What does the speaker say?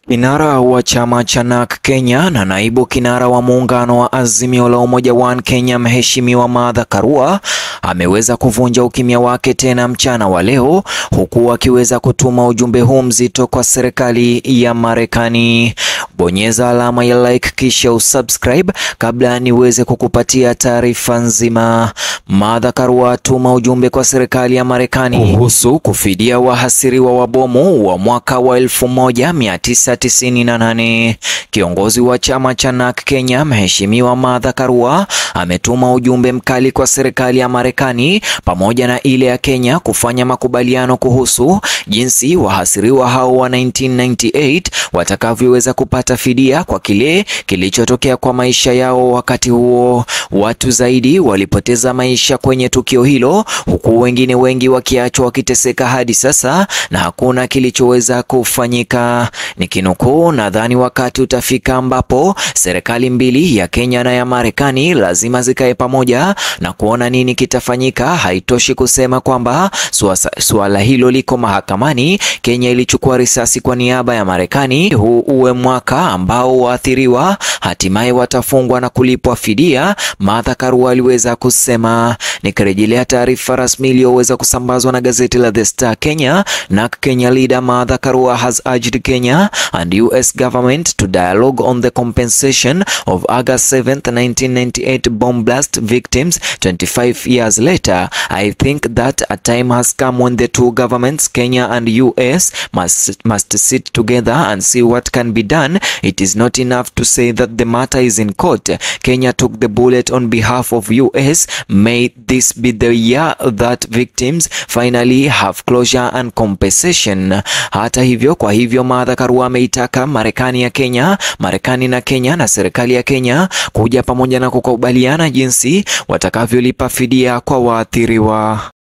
Kinara wa chama cha NARC Kenya na naibu kinara wa muungano wa Azimio la Umoja One Kenya, Mheshimiwa Martha Karua ameweza kuvunja ukimya wake tena mchana wa leo, huku akiweza kutuma ujumbe huu mzito kwa serikali ya Marekani. Bonyeza alama ya like kisha usubscribe kabla niweze kukupatia taarifa nzima. Martha Karua atuma ujumbe kwa serikali ya Marekani kuhusu kufidia wahasiriwa wa bomu wa mwaka wa 1998. Kiongozi wa chama cha NARC Kenya, Mheshimiwa Martha Karua ametuma ujumbe mkali kwa serikali ya Marekani pamoja na ile ya Kenya kufanya makubaliano kuhusu jinsi wahasiriwa hao wa 1998 watakavyoweza kupata fidia kwa kile kilichotokea kwa maisha yao wakati huo. Watu zaidi walipoteza maisha kwenye tukio hilo, huku wengine wengi wakiachwa wakiteseka hadi sasa na hakuna kilichoweza kufanyika. Nikinukuu, nadhani wakati utafika ambapo serikali mbili ya Kenya na ya Marekani lazima zikae pamoja na kuona nini kitafanyika. Haitoshi kusema kwamba suala hilo liko mahakamani. Kenya ilichukua risasi kwa niaba ya Marekani. Huu uwe mwaka ambao waathiriwa hatimaye watafungwa na kulipwa fidia, Martha Karua aliweza kusema. Nikirejelea taarifa rasmi iliyoweza kusambazwa na gazeti la The Star Kenya, NARC Kenya leader Martha Karua has urged Kenya and US government to dialogue on the compensation of August 7th 1998 bomb blast victims 25 years later. I think that a time has come when the two governments, Kenya and US, must, must sit together and see what can be done. It is not enough to say that the matter is in court. Kenya took the bullet on behalf of US. May this be the year that victims finally have closure and compensation. Hata hivyo, kwa hivyo Martha Karua ameitaka Marekani ya Kenya, Marekani na Kenya na serikali ya Kenya kuja pamoja na kukubaliana jinsi watakavyolipa fidia kwa waathiriwa.